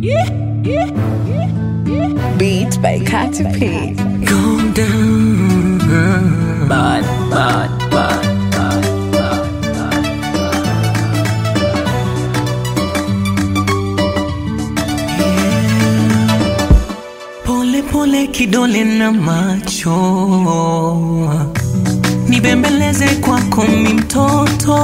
Beats by Katy P. Go down. Bad, bad, bad, bad, bad, Pole pole kidole na macho nibembeleze kwako mi mtoto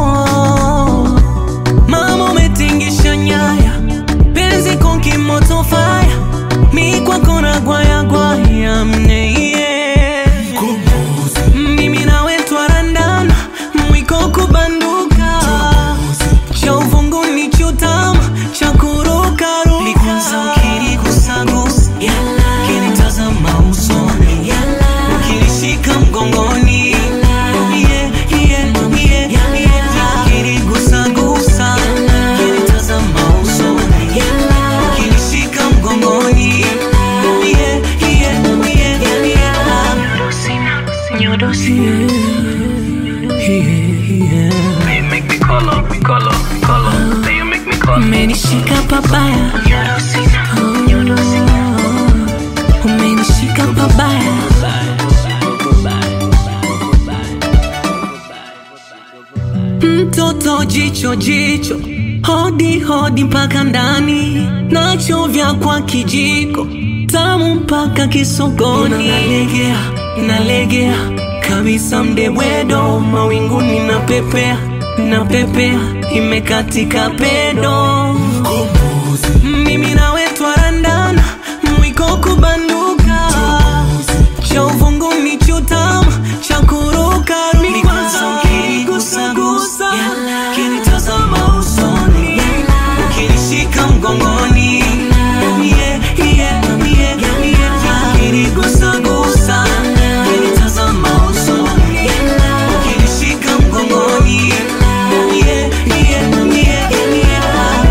mama umetingisha nyaya penzi konki moto faya mi kwako na gwaya gwaya mneye mimi nawe twarandana mwiko kubanduka cha uvunguni chutama cha kurukaruka likwanza ukiligusagusa kinitazama usoni ukinishika mgongoni Yeah, yeah, yeah, yeah. Ukinigusagusa, kinitazama usoni ukinishika mgongoni Yeah, yeah, yeah, yeah. Yeah, yeah. You make me color, color, color. Then you make me color. umenishika pabaya Oh, umenishika pabaya mtoto jicho jicho hodi hodi mpaka ndani nachovya kwa kijiko tamu mpaka kisogoni nalegea nalegea kabisa mdebwedo mawinguni na pepea na pepea imekatika pedo mimi nawe twarandana mwiko kubanduka cha uvunguni chutama cha kurukaruka ukigusagusa kinitazama usoni ukinishika mgongoni Yeah, yeah, yeah, yeah. Ukinigusagusa, kinitazama usoni ukinishika mgongoni Yeah, yeah, yeah, yeah.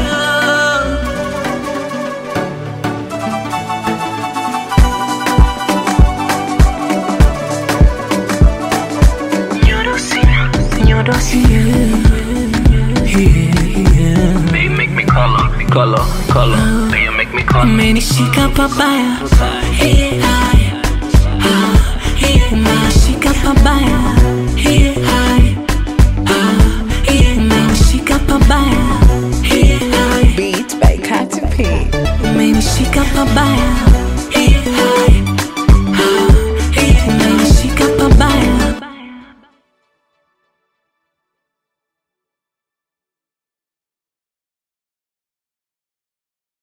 Then you make me color, color, color. Then you make me color. umenishika pabaya Hey, hi. Ah, hey, umenishika pabaya Hey, hi. Ah, hey, umenishika pabaya Hey, hi. Beats by Katy P. umenishika pabaya